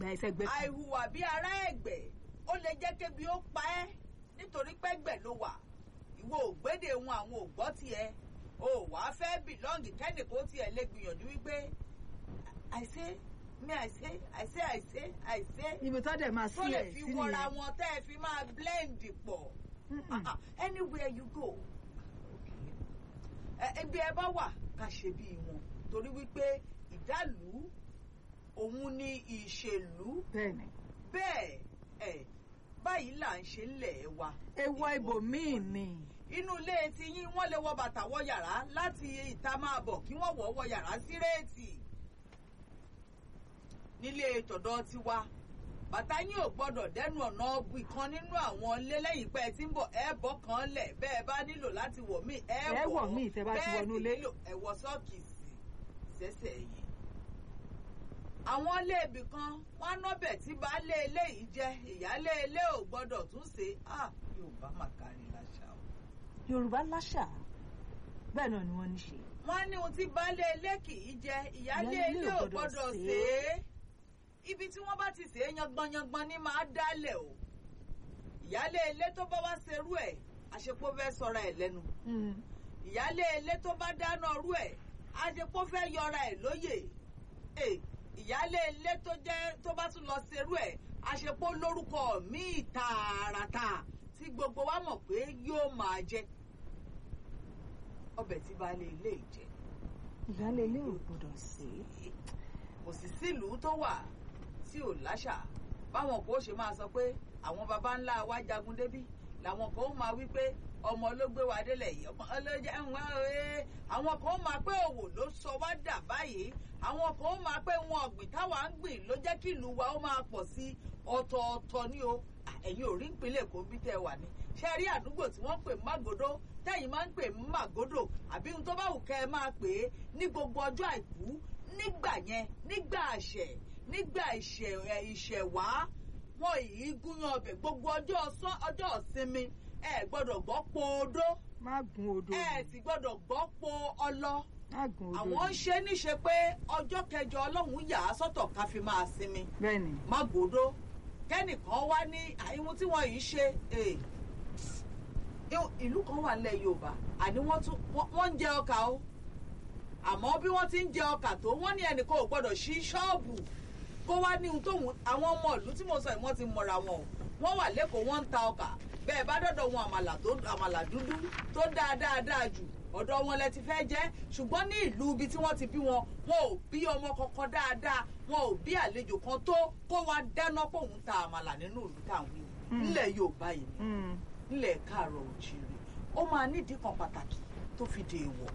gbà ẹsẹ̀ gbẹ kan. àìhùwà bí ará ẹ̀gbẹ́ ó lè jẹ́ kébi ó pa ẹ́ nítorí pẹ́gbẹ̀ ló wà ìwọ ògbédè wọn àwọn ògbọ́ tiẹ̀ o wà á fẹ́ bìlọ́ǹgì kẹ́nìkó tiẹ̀ lè gbìyànjú wípé àìsé mi àìsé àìsé àìsé àìsé ibi tó dẹ̀ máa sí tó lè ẹ̀ fi sí wọra nìyẹn. wọn tẹ́ ẹ fi máa blend pọ̀ Mm-mm. Ah, ah, anywhere you go ẹ ibi ẹ bá wà ká ṣe bí wọn torí wípé ìdálù òun ni ìṣèlú bẹ́ẹ̀ni bẹ́ẹ̀ ẹ̀ báyìí là ń ṣe ńlẹ̀ wa. ewọ ibòmíì ni inú ilé ti yín wọ́n lè wọ bàtà wọ yàrá láti ìta máa bọ̀ kí wọ́n wọ̀ wọ yàrá sí réètì. nílé tọ̀dọ̀ tiwa bàtà yín ò gbọ́dọ̀ dẹ́nu ọ̀nà ọ̀bù kan nínú àwọn ilé lẹ́yìn pé ẹ ti ń bọ̀ ẹ bọ́ kan lẹ̀ bẹ́ẹ̀ bá nílò láti wọ̀ míì ẹ Ẹ wọ̀ míì tẹ́ bá ti bẹ́ẹ̀ wọnú sì ilé. nílò ẹ wọ sọ́ọ̀kì sí sẹ́sẹ̀ yìí àwọn ilé ibì kan wọn á nọbẹ tí baálé ilé yìí jẹ ìyálé ilé ò gbọ́dọ̀ tún ṣe à yorùbá mà kárí láṣà o. yorùbá láṣà bẹ́ẹ̀ náà ni wọ́n ní ṣe. wọ́n ní ohun tí baálé ilé kì í jẹ ìyálé Ìyálé ilé ò gbọ́dọ̀ ṣe é ibi tí wọ́n bá ti ṣe é yangbọnyangban ní máa dálẹ̀ o ìyálé ilé tó bá wá ṣerú ẹ̀ àṣepọ̀ fẹ́ sọra ẹ̀ lẹ́nu Mm. ìyálé ilé tó bá dáná rú ẹ̀ àṣepọ̀ fẹ́ yọra ẹ̀ lóyè Ẹ̀, ìyálé ilé tó jẹ́ tó bá tún lọ ṣerú ẹ̀ àṣepọ̀ lórúkọ míì tààràtà tí gbogbo wa mọ̀ pé yóò máa jẹ ọbẹ̀ tí baálé ilé yìí jẹ ìyálé ilé ò gbọdọ̀ sí. kò sì sílùú tó wà tí ò láṣà báwọn kò ṣe máa sọ pé àwọn baba ńlá wa jagun débí làwọn kan ó máa wí pé ọmọ ló gbé wa délẹ̀ yìí ọmọ ọlọ́jà ń wá ẹ àwọn kan ó máa pé òwò ló sọ wá dà báyìí àwọn kan ó máa pé wọn ọ̀gbìn táwa ń gbìn ló jẹ́ kí ìlú wa ó máa pọ̀ sí ọ̀tọ̀ọ̀tọ̀ ní o ẹ̀yin ò rí ìpínlẹ̀ Èkó bí tẹ́ ẹ wà ní ṣe rí àdúgbò tí wọ́n pè Mágòdó tẹ́yìn máa ń pè Mágòdò àbí ohun tó bá wù kẹ́ ẹ máa pè é ní gbogbo ọjọ́ àìkú nígbà yẹn nígbà àṣẹ nígbà ìṣẹ̀ ẹ̀, ìṣẹ̀wá wọn yìí gúnyán ọbẹ̀ gbogbo ọjọ́ ọsán ọjọ́ ìsinmi ẹ gbọ́dọ̀ gbọ́ po odó má gun odò ẹ sì gbọ́dọ̀ gbọ́ po ọlọ má gun odò àwọn ń ṣe níṣe pé ọjọ́ kẹjọ ọlọ́run yà á sọ́tọ̀ ká fi máa sinmi bẹ́ẹ̀ni má gbòdó kẹ́nìkan wá ní àìwọ̀n tí wọ́n yìí ṣe eh, ìlú- ìlú kan wà nílẹ̀ yorùbá àní wọ́n tún wọ́n- wọ́n ń jẹ ọkà o àmọ́ bí wọ́n ti ń jẹ ọkà tó wọ́n ní ẹnìkan ò gbọ́dọ̀ ṣí ṣọ́ọ̀bù kó wá ní ohun tóun àwọn ọmọ ìlú tí mo sọ yìí wọ́n ti mọ̀ra wọn o wọ́n wà lẹ́kọ̀ọ́ wọ́n ń ta ọkà bẹ́ẹ̀ bá dọ̀dọ̀ wọn àmàlà tó àmàlà dúdú tó dáa dáa dáa jù ọ̀dọ̀ wọn lẹ ti fẹ́ jẹ́ ṣùgbọ́n ní ìlú ibi tí wọ́n ti bí wọn wọn ò bí ọmọ kankan dáadáa wọn ò bí àlejò kan tó kó wá dáná pòun ta àmàlà nínú ìlú táwọn yìí nílẹ̀ Yorùbá yìí ni Mm. nílẹ̀ káàárọ̀ òjìrì ó máa nídìí kan pàtàkì tó fi dé èèwọ̀.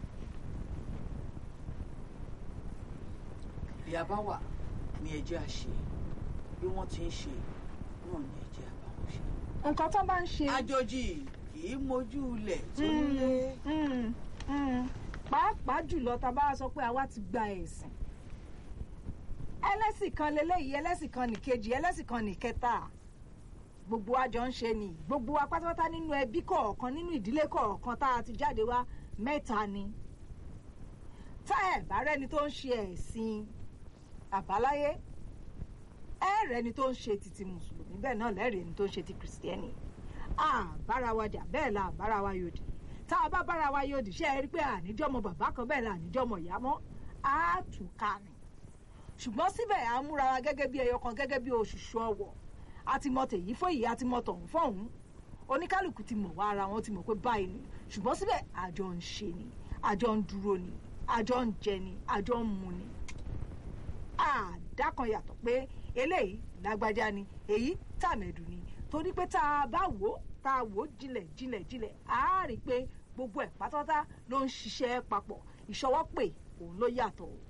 ìyá bá wà ní ẹjẹ́ àṣẹ bí wọ́n ti ń ṣe náà ní ẹjẹ́ àbáwọn ṣe. nǹkan tó bá ń ṣe. àjòjì kì í mojú ilẹ̀ tó nílé. Mm, mm. pàápàá jùlọ tá a bá sọ pé àwa ti gba ẹ̀sìn ẹlẹ́sìn kan leléyìí ẹlẹ́sìn kan nìkejì ẹlẹ́sìn kan nìkẹta gbogbo wa jọ ń ṣe ni gbogbo wa pátápátá nínú ẹbí kọ̀ọ̀kan nínú ìdílé kọ̀ọ̀kan tá a ti jáde wá mẹ́ta ni tá ẹ̀ bá rẹ́ni tó ń ṣe ẹ̀sìn àbáláyé ẹ rẹ́ni tó ń ṣe titi mùsùlùmí bẹ́ẹ̀ náà lẹ́rìí ẹni tó ń ṣe ti kìrìsìtẹ́nì àbára wa jà bẹ́ẹ̀ la àbára wa yòdì tá a bá bára wa yòdì ṣe é rí pé àníjọ́mọ bàbá kan bẹ́ẹ̀ la àníjọ́mọ ìyá mọ́ á tù ká ni ṣùgbọ́n síbẹ̀ à ń múra wa gẹ́gẹ́ bí ẹyọ kan gẹ́gẹ́ bí òṣùṣù ọwọ̀ a ti mọ tèyí fún èyí a ti mọ tọ̀hún fọ̀hún oníkálukú ti mọ̀ wá ara wọn ti mọ̀ pé báyìí ni ṣùgbọ́n síbẹ̀ àjọ ń ṣe ni àjọ ń dúró ni àjọ ń jẹ ni àjọ ń mu ni àdákan yàtọ̀ pé eléyìí lágbájá ni èyí tàmẹ̀dù ni torí pé tá a bá wò ó tá a wò ó jinlẹ̀ jinlẹ̀ jinlẹ̀ á rí i pé gbogbo ẹ̀ pátápátá ló ń ṣiṣẹ́ papọ̀ ìṣọwọ́pè òun ló yàtọ̀ o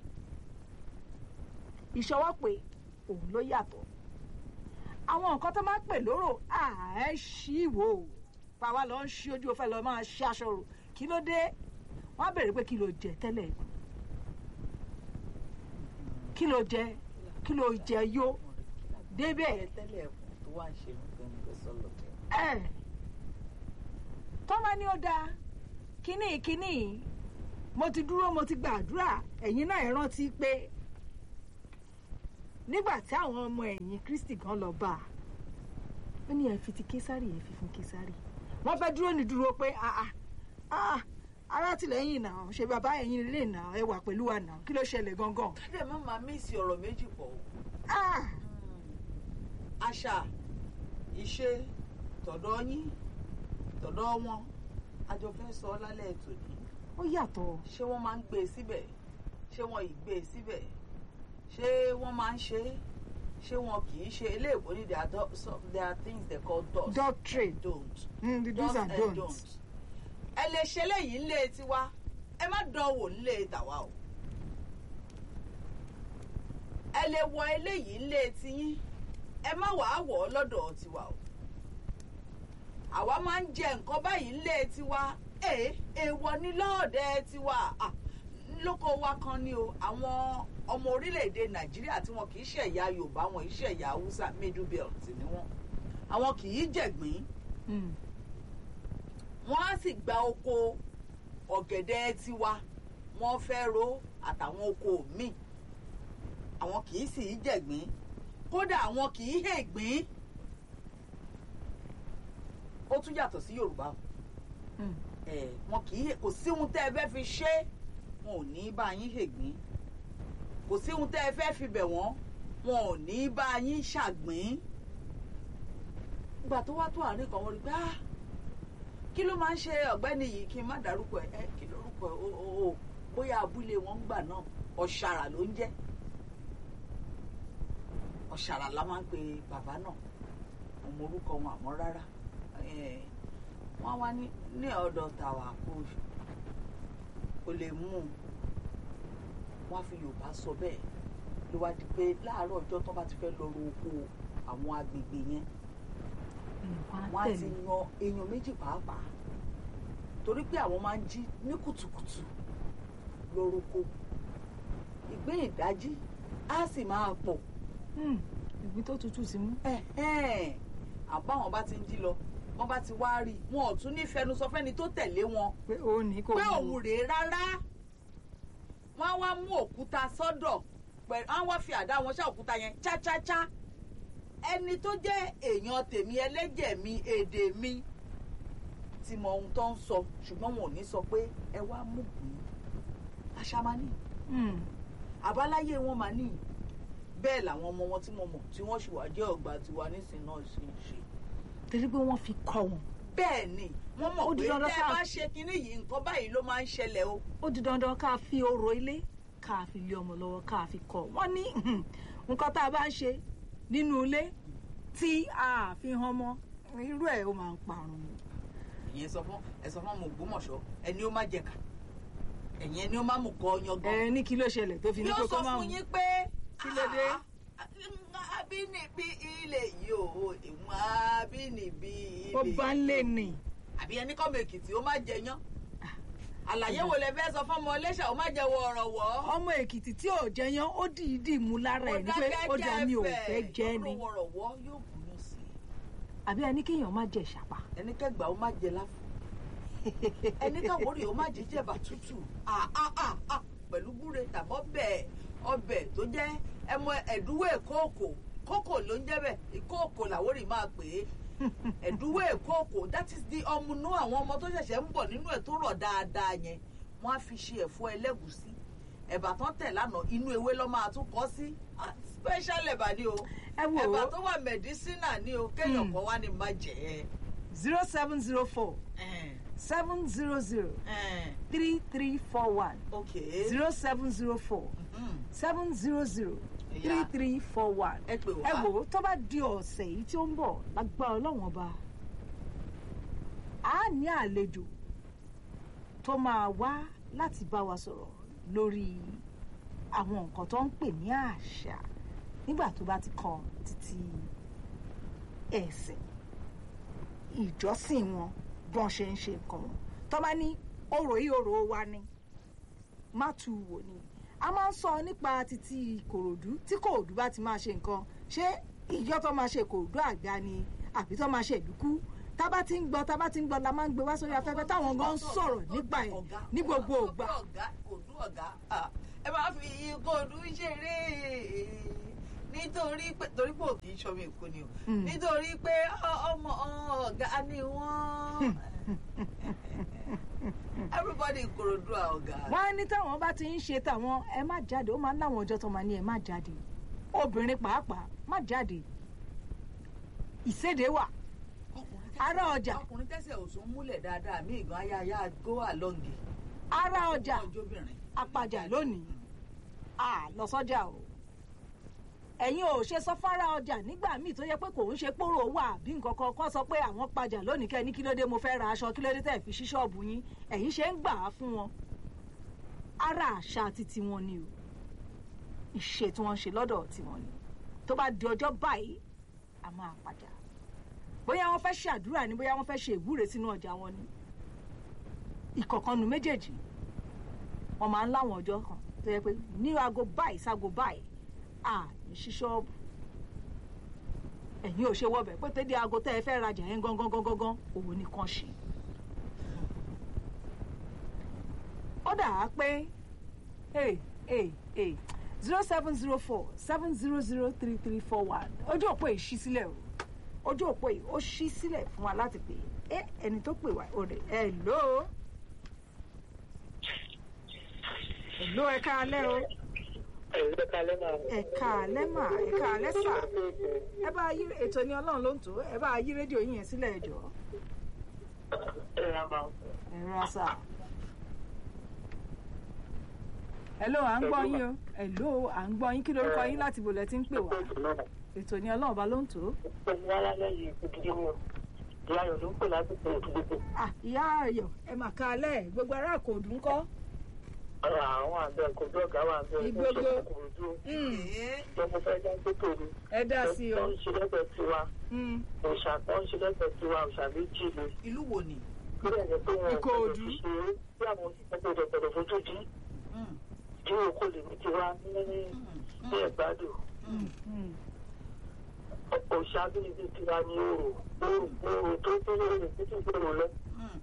ìṣọwọ́pè òun ló yàtọ̀ àwọn nǹkan tó máa ń pè lóró àá ṣí wò ó pàwa lọ ń ṣí ojú ó fẹ́ lọ máa ṣí aṣọ rò kí ló dé wọ́n á béèrè pé kí ló jẹ tẹ́lẹ̀ kí ló jẹ kí ló jẹ yó débẹ̀ tẹ́lẹ̀ ẹ̀kún tó wà ń ṣe ní gbẹ̀ngàn sọ̀lọ̀ tẹ̀. ẹ̀ tọ́mọ ni ó dáa kínní kínní mo ti dúró mo ti gbàdúrà ẹ̀yin náà ẹ rántí pé nígbà tí àwọn ọmọ ẹ̀yìn kristi gan lọ bá a ó ní ẹ fi ti késárì ẹ fi fún késárì wọ́n fẹ́ dúró ní dúró pé ah ah ah alátìlẹ́yìn náà ṣe bàbá ẹ̀yìn lè nà ẹ wà pẹ̀lú wa náà kí ló ṣẹlẹ̀ gangan. kádẹ má máa mísì ọ̀rọ̀ méjì pọ̀ o. ah àṣà ìṣe tọ̀dọ̀ yín tọ̀dọ̀ wọn àjọ fẹ́ sọ lálẹ́ tòní ó yàtọ̀ ṣé wọ́n máa ń gbé e síbẹ̀ ṣé wọ́n ì gbé e síbẹ̀ ṣé wọ́n máa ń ṣe é ṣé wọn kì í ṣe eléèbó ní there are do- some- there are things they call do's Doctrine. and don't Mm, the do's and and don'ts. ẹ lè ṣe léyìí ńlé tiwa ẹ má dán wò ńlé tàwa o ẹ lè wọ eléyìí ńlé tiyín ẹ má wàá wọ̀ ọ́ lọ́dọ̀ tiwa o àwa máa ń jẹ nǹkan báyìí ńlé tiwa ee èèwọ̀ ní lọ́ọ̀dẹ tiwa Ah, lóko wa kan ni o àwọn ọmọ orílẹ̀-èdè nàìjíríà tí wọn kì í ṣe ẹ̀yà yorùbá wọn kì í ṣe ẹ̀yà haúsá middle belt ni wọn àwọn kì í jẹ̀gbín Mm. wọ́n á sì gba oko ọ̀gẹ̀dẹ̀ tiwa wọ́n fẹ́ ro àtàwọn oko míì àwọn kì í sì í jẹ̀gbín kódà àwọn kì í hègbín ó tún yàtọ̀ sí yorùbá o. Mm. ẹ wọn kì í kò sí ohun tẹ́ ẹ fẹ́ fi ṣe wọn ò ní bá yín hègbín kò sí ohun tẹ́ ẹ fẹ́ fi bẹ̀ wọ́n wọn ò ní bá yín ṣàgbín ìgbà tó wá tó àárín kan wọ́n rí pé ah kí ló máa ń ṣe ọ̀gbẹ́ni yìí kí n má dárúkọ ẹ ẹ kí lórúkọ ẹ o o o bóyá abúlé wọn ń gbà náà ọ̀ṣàrà ló ń jẹ́ ọ̀ṣàrà la máa ń pe bàbá náà ọmọ orúkọ wọn àmọ́ rárá Eh, wọ́n wá ní ní ọ̀dọ̀ tàwa kó o lè mú un wọ́n á fi yorùbá sọ bẹ́ẹ̀ ló wá di pé láàárọ̀ ọjọ́ tó bá ti fẹ́ lọ ro oko àwọn agbègbè yẹn nǹkan wọ́n á ti tẹ̀lé yan èèyàn méjì pàápàá torí pé àwọn máa ń jí ní kùtùkùtù lọ roko ìgbé ìdájí á sì máa pọ̀ Mm. ìgbín tó tutù sí mú. ẹ̀hẹ́n. àbáwọn bá ti ń jí lọ wọ́n bá ti wá rí i wọn ò tún ní fẹnu sọ fẹ́ni tó tẹ̀lé wọn pé ó ní kò pé mú. òun rèé rárá wọ́n á wá mú òkúta sọ́dọ̀ pẹ̀lú wọ́n á wá fi àdá wọn ṣá òkúta yẹn chácháchá ẹni tó jẹ́ èèyàn tèmi ẹlẹ́jẹ̀ mi èdè mi ti mọ ohun tó ń sọ ṣùgbọ́n wọn ò ní sọ pé ẹ wá mú gbìn àṣà máa ní Mm. àbáláyé wọn máa ní bẹ́ẹ̀ làwọn ọmọ wọn tí mo mọ̀ tí wọ́n ṣì wá jẹ́ ọ̀gbà tiwa nísìnyí náà ṣe ń ṣe torí pé wọ́n fi kọ́ wọn. bẹ́ẹ̀ ni wọ́n mọ̀ Ó di pé dandan tẹ́ ẹ ká- bá ṣe kinní yìí nǹkan báyìí ló máa ń ṣẹlẹ̀ o ó di dandan ká fi orò ilé ká fi lé ọmọ lọ́wọ́ ká fi kọ́ wọ́n ní nǹkan tá a bá ń ṣe nínú ilé tí a fi hàn mọ́ irú ẹ̀ ó máa ń parun ni. ìyẹn sọ fún ẹ sọ fún ọmọ Ògbómọ̀ṣọ́ ẹni ó má jẹ̀ka ẹ̀yìn ẹni ó má mú kọ yan gan ẹ ní kí ló ṣẹlẹ̀ tó fi ní yóò kó sọ kó máa fún hùn. yín pé Kí ló dé? "Ah, abínibí ilé yìí o ìwọ̀n abínibí ilé ó bá ń lé ni. àbí ẹni kọ́ mi èkìtì ó má jẹyán àlàyé wo lẹ fẹ́ sọ fún ọmọ Iléṣà ó má jẹ wọ ọ̀rọ̀ wọ́ ọmọ èkìtì tí ò jẹyán ó dìídì mú lára ẹ̀ ní pé ó dá mi ò fẹ́ jẹ́ ni ọ̀rọ̀wọ́ yóò bùnú sí i àbí ẹni kéèyàn má jẹ ìṣàpá. ẹni kẹgbà ó má jẹ láfù ẹni káwọ́rì ó má jẹ jẹ̀bà tútù Ah, ah, ah, ah, pẹ̀lú gbúre tàbí ọbẹ̀ ọbẹ̀ tó jẹ́ ẹmọ ẹ̀dúwó èkóòkò kókò ló ń jẹ́ bẹ̀ ìkóòkò làwórì máa pè é ẹ̀dúwó èkóòkò that is the ọmúnú àwọn ọmọ tó ṣẹ̀ṣẹ̀ ń bọ̀ nínú ẹ̀ tó rọ̀ dáadáa yẹn wọ́n á fi ṣe ẹ̀fọ́ ẹlẹ́gùsí ẹ̀bà tán tẹ̀ lánàá inú ewé lọ́ máa tún kọ́ sí Ah, special ẹ̀bà ni o ẹ wò ẹ̀bà ó tó wà medicinal ni o kéèyàn Mm. kan wá ní má jẹ́ ẹ. zero seven zero four Eh, seven zero zero eh, three three four one okay. zero seven zero four Mhm. seven zero zero three Yeah. three four one. ẹ pè wá. ẹ wò ó tó bá di ọ̀sẹ̀ yìí tí ó ń bọ̀ lágbára ọlọ́wọ́n ọba a ní àlejò tó máa wá láti bá wa sọ̀rọ̀ lórí àwọn nǹkan tó ń pè ní àṣà nígbà tó bá ti kan títí ẹ̀sìn ìjọsìn wọn bọ́n ṣe ń ṣe nǹkan wọn tó bá ní orò yìí orò wa ni má tu wò ni a máa ń sọ nípa títí kòròdú tí kòròdú bá ti máa ṣe nǹkan ṣé ìjọ tó máa ṣe kòròdú àgbà ni àbí tó máa ṣe ìdúkú tá bá ti ń gbọ́ tá bá ti ń gbọ́ la máa ń gbé wá sórí afẹ́fẹ́ táwọn gan ń sọ̀rọ̀ nípa ẹ̀ Ọ̀gá, ní gbogbo ọ̀gá, ògbà ọ̀gá kò dún ọ̀gá Ah, ẹ máa fi kò dún ṣeré nítorí pé torí pé òkè ìṣọmi èkó ni o Mm. nítorí pé ọ- ọmọ ọ̀gá ni wọ́n everybody Ìkòròdú à ọ̀gá. wọ́n á ní táwọn bá ti ń ṣe táwọn ẹ má jáde ó máa ń láwọn ọjọ́ tó máa ní ẹ má jáde obìnrin pàápàá má jáde ìséde wà Ọkùnrin Ará tẹ́sẹ̀- ọjà. ọkùnrin tẹ́sẹ̀ òsùn múlẹ̀ dáadáa mí ìgbọ́n ayáyá go along ará ọjà ọjọ́bìnrin. apàjà lónìí à lọ sọ́jà o ẹ̀yin ò ṣe sọ fárá ọjà nígbà míì tó yẹ pé kò ń ṣe pòrò wà bí nǹkan kan kọ́ sọ pé àwọn pàjà lónìí kẹ́ ní kí ló dé mo fẹ́ ra aṣọ kí ló dé tẹ̀ fi ṣí ṣọ́ọ̀bù yín ẹ̀yin ṣe ń gbà á fún wọn ara àṣà titi wọn ni o ìṣe tí wọ́n ń ṣe lọ́dọ̀ tiwọn ni tó bá di ọjọ́ báyìí a máa pàjà bóyá wọ́n fẹ́ ṣàdúrà ni bóyá wọ́n fẹ́ ṣe ìwúre sínú ọjà wọn ni ìkọ̀kànnù méjèèjì wọ́n máa ń láwọn ọjọ́ kan tó yẹ pé ní aago báyìí ságo báyìí à ní ṣí ṣọ́ọ̀bù ẹ̀yin ò ṣe wọ́bẹ̀ pé tẹ́lẹ̀ aago tẹ́ ẹ fẹ́ rajà yẹn gangan gangan gangan òun nìkan ṣe. ó dà á pé zero seven zero four seven zero zero three three four one ojú òpó yìí ṣí sílẹ̀ o ojú òpó yìí ó ṣí sílẹ̀ fún wa láti pè é ẹni tó pè wá ò rè ẹ̀ lóo. Hello, ẹ káalẹ́ o. Ẹ̀lẹ́ kalẹ́ máa. Ẹ káalẹ́ mà, ẹ káalẹ́ sà. Ẹ bá yí ètò ní ọlọ́run ló ń tó. Ẹ bá yí rédíò yín yẹn sílẹ̀ ẹ jọ̀ọ́. Ẹ ra máa. Ẹ rọra sà. Hello, à ń gbọ́ yín o. Hello, à ń gbọ́ yín. Kí lorúkọ yín láti bò lẹ ti ń pè wá? Ètò ní ọlọ́run bá ló ń tó. Pẹ̀lú alálẹ́ yìí gidigidi mọ̀. Ìyá Ayọ̀ ló ń pè láti pè òdúgbò. Ah, ìyá Ayọ̀, ẹ mà káalẹ́. Gbogbo ará Ìkòròdú ńkọ́? Àwọn àgbẹ̀ kò bí ọ̀gá wà bẹ́ẹ̀. Ìgbogbo. Kòròdú. Mm, Ee, Tó mo fẹ́ dá tó tòru. Ẹ dá sí Tó o. ń ṣe lẹ́gbẹ̀ẹ́ tiwa. Mm, Òòṣà tó ń ṣe lẹ́gbẹ̀ẹ́ tiwa. Òòṣà méjì ni. ìlú wo ni. Bílẹ̀ ni pé wọn ò Ìkòròdú. gbọdọ̀ fi ṣe é. Bí àwọn òṣìṣẹ́ gbọdọ̀ gbọdọ̀ fojú dí. Mm, Bí òkò lè ní tiwa ní ní mm, ẹ̀gbádùn. mm. mm. Òòṣà bíbí tiwa ní òrò. Òrò òrò tó tó lórí títí gbòòrò lọ. Mm.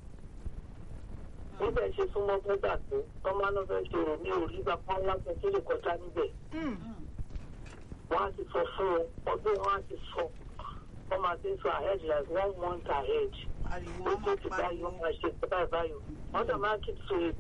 níbẹ̀ ṣe súnmọ́ bọ́dà tó tọ́mọ́ náà fẹ́ ṣe rò ní orí bàbá ńlá kan tó lè kọjá níbẹ̀ Mm. Mm. wọ́n á ti sọ fún wọn ọdún wọn á ti sọ wọ́n máa ti sọ ahead like one month ahead ariwo ó wọn tó máa ti báyìí pariwo. wọ́n máa ṣe báyìí báyìí wọ́n dẹ̀ máa keep to it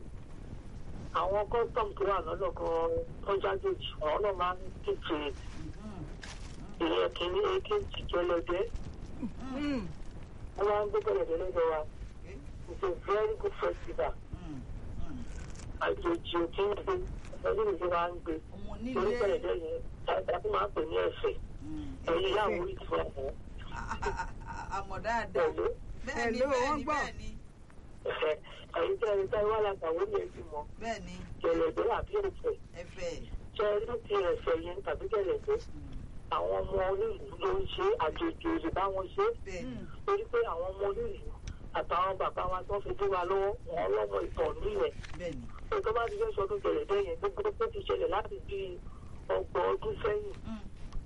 àwọn custom tó wà lọ́nà kan tó jágèjì àwọn náà máa ń keep to it Mm. ìyẹn kìíní èkejì jẹlẹdẹ Mm. wọ́n máa ń gbé gẹ̀lẹ́dẹ́ lọ́dọ̀ wa Okay. it's a very good festival Mm. Mm. àjòjì ò kí ń gbé ọdún ìgbé wa ń gbé. ọmọ torí onílé. pẹ̀lẹ́dẹ́ yẹn tàbí máa ń pè ní ẹ̀fẹ̀ Mm. ẹ̀yìn ìyáwó orí ti fún ọ̀hún A- a- a- àmọ̀ dáadáa. pẹ̀lú bẹ́ẹ̀ni Hello, wọ́n bẹ́ẹ̀ni gbọ́. bẹ́ẹ̀ni ẹ̀fẹ̀ ẹ̀yìn tí ẹni táwọn alágbàwọ́ ní ẹbí mọ bẹ́ẹ̀ni gẹ̀lẹ́dẹ́ àbí ẹ̀fẹ̀ ẹ̀fẹ̀. ṣe ẹni tí ẹ̀fẹ̀ yẹn tàbí gẹ̀lẹ́dẹ́ Mm. àwọn ọmọ onílùú ló ń ṣe àjòjì òsì bá wọn ṣe bẹ́ẹ̀ni. torí pé àwọn ọmọ onílùú àtàwọn bàbá wa tó fi dé wa lọ́wọ́ wọn lọ́mọ ìtàn nílẹ̀ bẹ́ẹ̀ni. tó bá ti fẹ́ sọdún gẹ̀lẹ́dẹ́ yẹn gbogbo tó ti ṣẹlẹ̀ láti bí ọgbọ̀n ọdún sẹ́yìn Mm.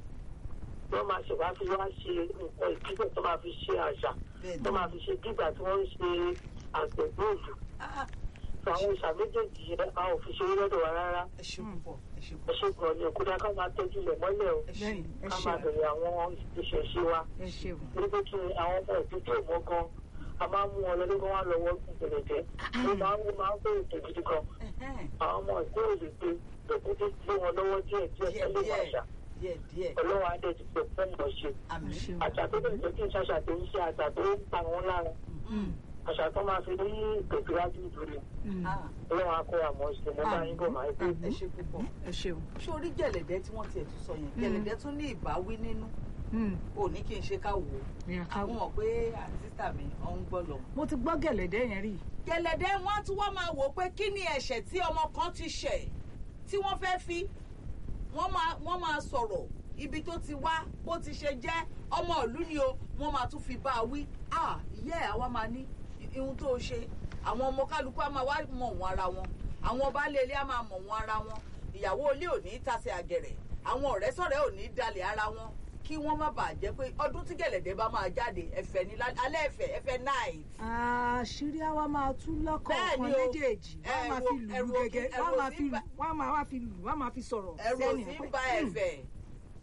wọ́n máa ṣe wá fi wá ṣe nǹkan ìbílẹ̀ tó máa fi ṣe àṣà bẹ́ẹ̀ni. tó máa fi ṣe dígbà tí wọ́n ń ṣe àgbẹ̀gbòòlù Ah, fún àwọn ìṣà méjèèjì yẹn a ò fi ṣe lọ́dọ̀ wa rárá ẹ ṣe púpọ̀ ẹ ṣe ẹ púpọ̀ ṣe gan ni òkúta ká máa tọ́jú rẹ̀ mọ́lẹ̀ o ẹ ṣe. Bẹ́ẹ̀ni, ẹ ká ṣe máa bẹ̀rẹ̀ àwọn ìṣẹ̀ṣe wa ẹ ṣeun. torí pé kí àwọn ọmọ ìdíje mọ́ gan a máa ń mú wọn lọ́dún kan wá lọ́wọ́ ìgbẹ̀lẹ̀jẹ́ ó máa ń ó máa ń bẹ̀rẹ̀ ètò gidi kan Ẹ̀hẹ́n. àwọn ọmọ ìgbéòlè pé lòkúté gbé wọn lọ́wọ́ díẹ̀ díẹ̀ díẹ̀ tẹ́lẹ̀ díẹ̀ àṣà díẹ̀ díẹ̀. ọlọ́wọ́ adé ti pè fún mọ̀ ṣe àmì. Ẹ ṣeun. àṣà tó bẹ̀rẹ̀ tó kí n ṣàṣà tó ń ṣe àṣà tó ń pa wọn lára Mm. àṣà tó máa fi ní ìtẹ̀síwájú ìdúró Mm. Ah, ọlọ́wọ́ akọ àmọ́ ṣe mo bá yín bọ̀ máa gbé. ẹ ṣe púpọ̀. ẹ ṣeun. ṣé orí gẹ̀lẹ̀dẹ́ tí wọ́n tiẹ̀ tún sọ yẹn Mm. gẹ̀lẹ̀dẹ́ tún ní ìbáwí nínú Mm. ò ní kí n ṣe ká wò ó Ní àwọn àkáwọ̀. mọ̀ pé àtìsítà mi ọ̀ ń gbọ́ lọ. mo ti gbọ́ gẹ̀lẹ́dẹ́ yẹn rí. gẹ̀lẹ̀dẹ́ wọn á tún wá máa wò ó pé kí ni ẹ̀ṣẹ̀ tí ọmọ kan ti ṣẹ̀ tí wọ́n fẹ́ fi wọ́n máa wọ́n máa sọ̀rọ̀ ibi tó ti wá bó ti ṣe jẹ́ ọmọ ìlú ni o wọ́n máa tún fi bá a wí à ìyá ẹ̀ àwa máa ní ihun tó o ṣe àwọn ọmọ kálukú á máa wá mọ̀ wọ́n ara wọn àwọn baálé ilé á máa mọ̀ wọ́n ara wọn ìyàwó ilé ò ní tàsé àgẹ̀rẹ̀ àwọn ọ̀rẹ́ sọ̀rẹ́ ò ní dalẹ̀ ara wọn kí wọ́n má bàa jẹ́ pé ọdún tí gẹ̀lẹ̀dẹ́ bá máa jáde ẹ̀fẹ̀ ní lálẹ́ alẹ́ ẹ̀fẹ̀ ẹ̀fẹ̀ night àṣírí àwa máa tú lọ́kọ̀ọ̀kan Bẹ́ẹ̀ni o. méjèèjì wọ́n á máa fi lù Ẹ̀rù ú òfin- gẹ́gẹ́ ẹ̀rù wọ́n á máa òfin fi bá- wọ́n á máa wá fi lù wọ́n á máa fi sọ̀rọ̀ ẹ̀rù sẹ́ni òsì pé, ń ba "Hmm, ẹ̀fẹ̀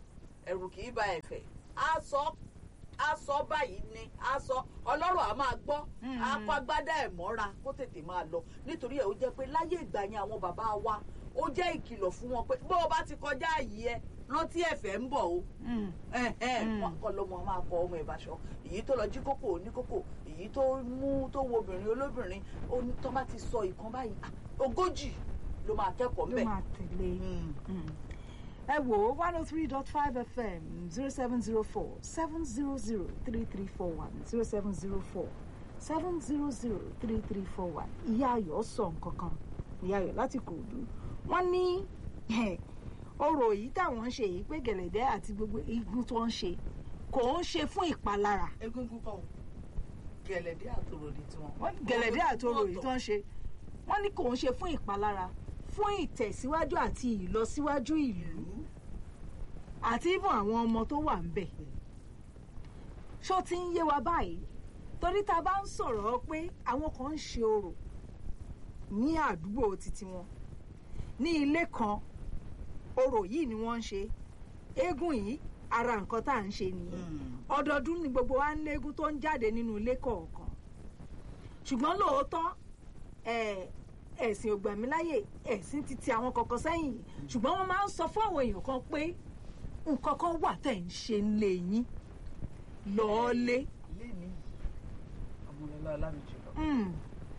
ẹ̀rù kì í ba ẹ̀fẹ̀ á sọ á sọ báyìí ni á sọ ọlọ́rọ̀ á máa gbọ́ á kó agbádá ẹ̀ mọ́ra kó tètè máa lọ nítorí ẹ̀ ó jẹ́ pé láyé ìgbà yẹn àwọn bàbá wa ó jẹ́ ìkìlọ̀ fún wọn pé bó o bá ti kọjá àyè ẹ rántí ẹ̀fẹ̀ ń bọ̀ o wọn kọ lọmọ máa kọ ọmọ ìbáṣọ èyí tó lọ jí kókò ní kókò èyí tó mú tó wo obìnrin olóbìnrin tó bá ti sọ ìkan báyìí ogójì ló máa kẹ́kọ̀ọ́ ló mbẹ̀. máa tẹ̀lé ẹ wò ó one oh three dot five fm zero seven zero four seven zero zero three three four one zero seven zero four seven zero zero three three four one ìyá ayọ̀ sọ nǹkan kan ìyá ayọ̀ láti kòòdú wọ́n ní ọ̀rọ̀ yìí táwọn ń ṣe yìí pé gẹ̀lẹ̀dẹ́ àti gbogbo igun tó ń ṣe kò ń ṣe fún ìpalára egungun kan o gẹ̀lẹ̀dẹ́ àtòrò ni tiwọn. wọ́n ní gẹ̀lẹ̀dẹ́ àti ọ̀rọ̀ yìí tó ń ṣe wọ́n ní kò ń ṣe fún ìpalára fún ìtẹ̀síwájú àti ìlọsíwájú ìlú àti ìbọn àwọn ọmọ tó wà ń bẹ̀. ṣó ti ń yé wa báyìí torí tá a bá ń sọ̀rọ̀ pé àwọn kan ń ṣe orò ní àdúgbò títí wọn ní ilé kan orò yìí ni wọ́n ń ṣe eégún yìí ara nǹkan tá à ń ṣe nìyẹn ọdọọdún ni gbogbo wa ń léegun tó ń jáde nínú ilé kọ̀ọ̀kan ṣùgbọ́n lóòótọ́ ẹ̀ ẹ̀sìn ògbàmíláyè ẹ̀sìn ti ti àwọn kọ̀ọ̀kan sẹ́yìn ṣùgbọ́n wọ́n máa ń sọ fún àwọn èèyàn kan pé nǹkan kan wà tẹ̀ ń ṣe ń lé yín lọ́ọ́lé. ilé mi ọmọlọlá ọlámìjì lọ. Mm.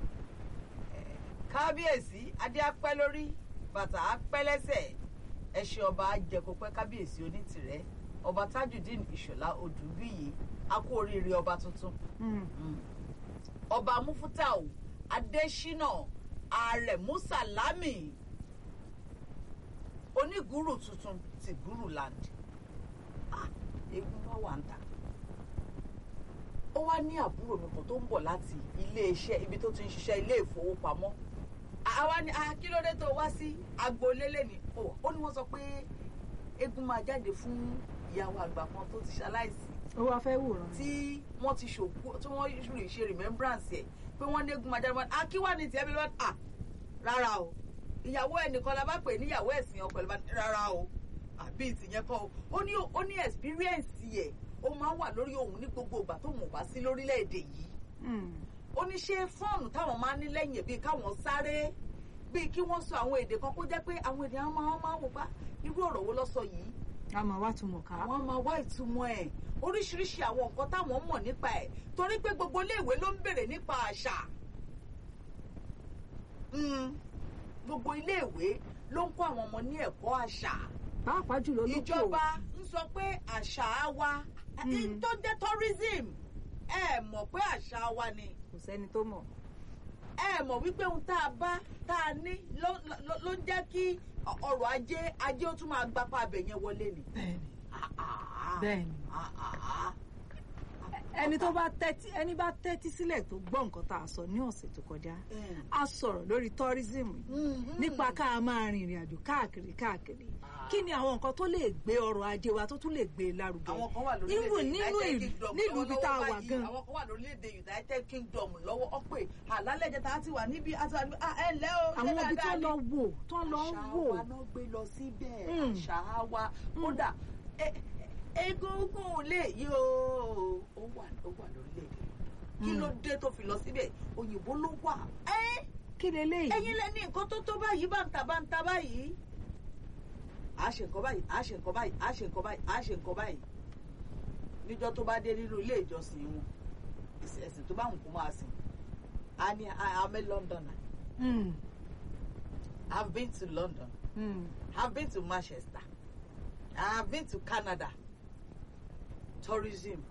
kábíyèsí adé apẹ́ lórí bàtà apẹ́ lẹ́sẹ̀ ẹṣin ọba ajẹkọpẹ́ kábíyèsí onítìrẹ ọba tajudeen ìṣọ̀lá odùbíyì a kú oríire ọba tuntun Mm. ọba mufutau adésínà àrẹ̀mú sàlámì onígùrù tuntun ti gùrù land Ah, eégún wá wà ń ta ó wá ní àbúrò mi kan tó ń bọ̀ láti iléeṣẹ́ ibi tó ti ń ṣiṣẹ́ ilé ìfowópamọ́ àwa ni ah, kí ló dé tó wá sí agboolé lẹ́ni ó ó ní wọ́n sọ pé eégún máa jáde fún ìyàwó àgbà kan tó ti ṣaláìsí ó wá fẹ́ wòran. tí wọ́n ti ṣòkú tí wọ́n lè ṣe remembrance ẹ̀ pé wọ́n dégún máa jáde wọn ah kí wà ní tiẹ̀ bí wọ́n ah rárá o ìyàwó ẹnìkan la bá pè níyàwó ẹ̀sìn ọkọ ẹ̀ ló bá ní rárá o àbí ìtìyẹn kọ́ o ó ní ó ní experience ẹ̀ ó máa ń wà lórí òun ní gbogbo ìgbà tó mọ̀ bá sí lórílẹ̀‐èdè yìí Mm. ó ní ṣé fọ́ọ̀nù táwọn máa ń ní lẹ́yìn ẹ̀ bíi káwọn sáré bíi kí wọ́n sọ àwọn èdè kan kó jẹ́ pé àwọn èdè àwọn máa máa wò pa irú ọ̀rọ̀ wo ló sọ yìí a máa wá túmọ̀ ká. àwọn máa wá ìtumọ̀ ẹ̀ oríṣiríṣi àwọn nǹkan táwọn mọ̀ nípa ẹ̀ torí pé gbogbo iléèwé ló ń bèrè nípa àṣà Mm, gbogbo iléèwé ló ń kọ́ àwọn ọmọ ní ẹ̀kọ́ àṣà pàápàá jùlọ lókè ìjọba ń sọ pé àṣà wa Mm. tó jẹ́ tourism ẹ mọ̀ pé àṣà wa ni kò sẹ́ni tó mọ̀. ẹ mọ̀ wípé ohun tá a bá tá a ní ló ló- ló ń jẹ́ kí ọrọ̀ ajé ajé ó tún máa gbapá abẹ yẹn wọlé ni. bẹ́ẹ̀ni Ah, ah, bẹ́ẹ̀ni. ah, ah, ah. ẹni tó bá tẹ́tí ẹni bá tẹ́tí sílẹ̀ tó gbọ́ nǹkan tá a sọ ní ọ̀sẹ̀ tó kọjá Mm. a sọ̀rọ̀ lórí tourism yìí Mhm. nípa ká a máa rin ìrìn àjò káàkiri káàkiri kí ni àwọn nǹkan tó lè gbé ọrọ̀ ajé wa tó tún lè gbé e lárugẹ àwọn kan wà Even lórílẹ̀-èdè nínú United ìlú Kingdom nílùú ibi tá a lọ́wọ́lọ́wọ́ wà báyìí. gan àwọn kan wà lórílẹ̀-èdè United Kingdom lọ́wọ́ ọ pé àlálẹ́jẹ̀ tá a ti wà níbi àti wà níbi ah, ẹ ǹlẹ́ o ṣé àwọn ibi tó dáadáa ni? lọ wò tó lọ ń àṣà wò wa náà gbé lọ síbẹ̀ Mm. àṣà wa kódà e- e- egungun lè yí o ó wà ó wà lórílẹ̀-èdè kí ló dé tó fi lọ síbẹ̀ òyìnbó ló wà ẹ́ kí leléyìí ẹ̀yin lẹ ní nǹkan tó tó báyìí báńtà báńtà báyìí à á ṣe nǹkan báyìí à á ṣe nǹkan báyìí à á ṣe nǹkan báyìí à á ṣe nǹkan báyìí níjọ́ tó bá dé nínú ilé ìjọsìn wọn ẹ̀sìn ẹ̀sìn tó bá wù kó máa sìn á ní I'm a Londoner Mm, I've been to London mm. I've been to Manchester I've been to Canada tourism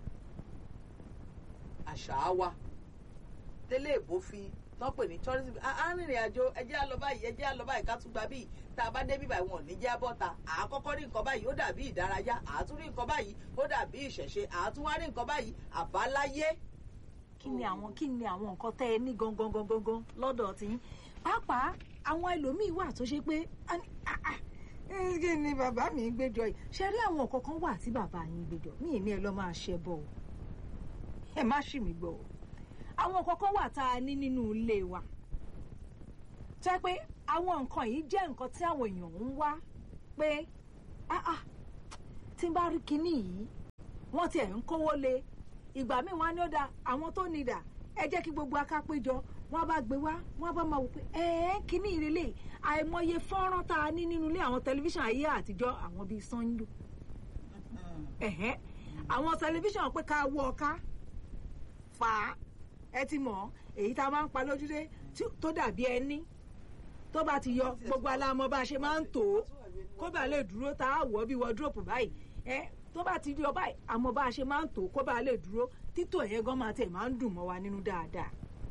àṣà wa tẹ́lẹ̀ èbó fi tán pè ní tourism arìnrìn àjò ẹjẹ́ á lọ báyìí ẹjẹ́ á lọ báyìí ká tún gba bíi tá a bá dé bíbá wọn ò ní jẹ́ bọ́ta àkọ́kọ́ rí nǹkan báyìí ó dàbí ìdárayá àátún rí nǹkan báyìí ó dàbí ìṣẹ̀ṣe àátún wá rí nǹkan báyìí àbáláyé. kí ni àwọn kí ni àwọn nǹkan tẹ́ ẹ ní gangan gangan gangan lọ́dọ̀ tiyín pàápàá àwọn ẹlòmíín wà tó ṣe pé a ní, "Ah, ah, eh, kí ni bàbá mi ń gbẹjọ yìí ṣe rí àwọn nǹkan kan wà tí bàbá yín gbẹjọ mí ì ní ẹ lọ máa ṣe bọ o ẹ má ṣì mí gbọ́ o àwọn nǹkan kan wà tá a ní nínú ilé wa jẹ́ pé àwọn nǹkan yìí jẹ́ nǹkan tí àwọn èèyàn ń wá pé "Ah, ah, tí n bá rí kinní yìí wọ́n tiẹ̀ ń kówó lé ìgbà míì wọ́n á ní ó da àwọn tó ní dà ẹ jẹ́ kí gbogbo aká péjọ wọ́n bá gbé wá wọ́n bá máa wò pé ẹ̀ẹ́ kinní ìrẹ̀lẹ̀ àìmọye fọ́nrán tá a ní nínú ilé àwọn tẹlifíṣàn ayé àtijọ́ àwọn bíi sanyo ẹ̀hẹ́ àwọn tẹlifíṣàn pé ká wọ ọ̀ká fà á ẹ ti mọ̀ èyí tá a máa ń pa lójúdé tí- tó dàbí ẹní tó bá ti yọ gbogbo alámọ̀ bá a ṣe máa ń tò ó kó bá lè dúró tá a wọ̀ bí wọ́dúrópù báyìí ẹ tó bá ti yọ báyìí àmọ́ bá a ṣe máa ń tò ó kó bá lè dúró títò ẹ̀yẹ gan máa tẹ̀ máa ń dùn mọ́ wa nínú dáadáa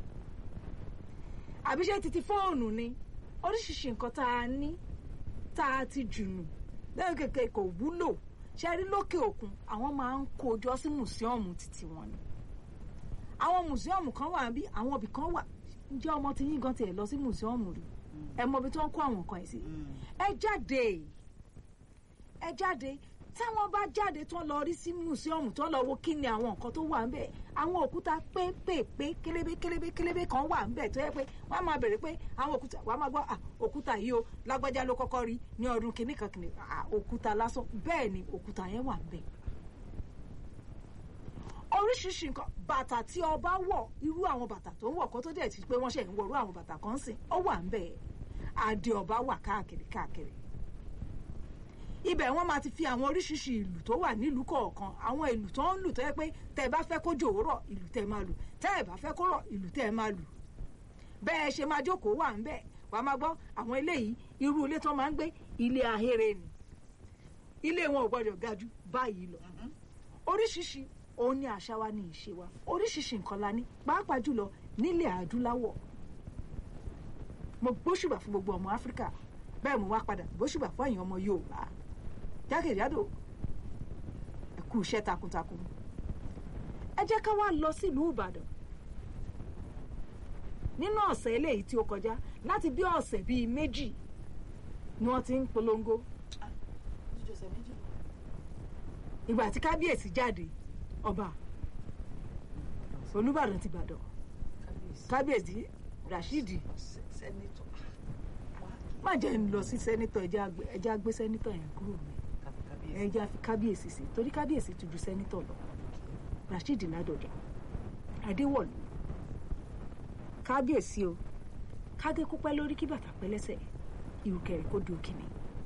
àbí ṣé titi fóònù ni oríṣiríṣi nǹkan tá a ní tá a ti jùnù lẹ́yìn kékeré kò wúlò ṣe rí lókè òkun àwọn máa ń kó jọ sí mùsíọ̀mù títí wọn ni àwọn mùsíọ̀mù kan wà bí àwọn ibì kan wà ǹjẹ́ ọmọ ti yín gan tiẹ̀ lọ sí mùsíọ̀mù rí ẹ mọ ibi tó ń kó àwọn nǹkan ẹ̀ sí ẹ jáde ẹ jáde táwọn bá jáde tó ń lọ rí sí mùsíọ̀mù tó ń lọ wo kí ni àwọn nǹkan tó wà ń bẹ̀ àwọn òkúta pépèpé kélébé kélébé kélébé kan wà ń bẹ̀ tó yẹ pé wọ́n á máa bèrè pé àwọn òkúta wàá máa gbọ́ "Ah, òkúta yìí o lágbájá ló kọ́kọ́ rí ní ọdún kìíní kan kìíní Ah, òkúta lásán bẹ́ẹ̀ ni òkúta yẹn wà ń bẹ̀ oríṣiríṣi nǹkan bàtà tí ọba wọ̀ irú àwọn bàtà tó ń wọ̀ kó tó dẹ̀ ti pé wọ́n ṣe ń wọ̀ irú àwọn bàtà kan sìn ó wà ń bẹ̀ adé ọba wà káàkiri káàkiri ibẹ̀ wọ́n máa ti fi àwọn oríṣiríṣi ìlù tó wà nílùú kọ̀ọ̀kan àwọn ìlù tó ń lù tó yẹ pé tẹ́ ẹ bá fẹ́ kó jòwó rọ̀ ìlù tẹ́ ẹ máa lù tẹ́ ẹ bá fẹ́ kó rọ̀ ìlù tẹ́ ẹ máa lù bẹ́ẹ̀ ṣe máa jókòó wà ń bẹ̀ wà á máa gbọ́ àwọn eléyìí irú ilé tó máa ń gbé ilé ahéré ni ilé wọn ò gbọdọ̀ ga jù báyìí lọ oríṣiríṣi òun ni àṣà wa ní ìṣe wa oríṣiríṣi nǹkan la ní pàápàá jùlọ nílẹ̀ adúláwọ̀ mo gbóṣùbà fún gbogbo ọmọ áfíríkà bẹ́ẹ̀ mo wá padà gbóṣùbà fún ẹ̀yin ọmọ yorùbá jákèjádò ẹ kú iṣẹ́ takuntakun ẹ jẹ́ ká wá lọ sílùú ìbàdàn nínú ọ̀sẹ̀ eléyìí tí ó kọjá láti bí ọ̀sẹ̀ bíi méjì ni wọ́n ti ń polongo ìgbà tí kábíyèsí jáde ọba olùbàdàn ti bàdàn kábíyèsí rashidi sẹ́nitọ̀ má jẹ́ ń lọ sí sẹ́nitọ̀ ẹjẹ́ àgbẹ̀ ẹjẹ́ àgbẹ̀ sẹ́nitọ̀ yẹn kúrò mi ẹjẹ́ àfi kábíyèsí sí torí kábíyèsí ti ju sẹ́nitọ̀ lọ rashidi ládọjà adéwọ̀lú kábíyèsí o kádé kó pẹ́ lórí kí bàtà pẹ́ lẹ́sẹ̀ ìrùkẹ̀rẹ̀ kó di òkìní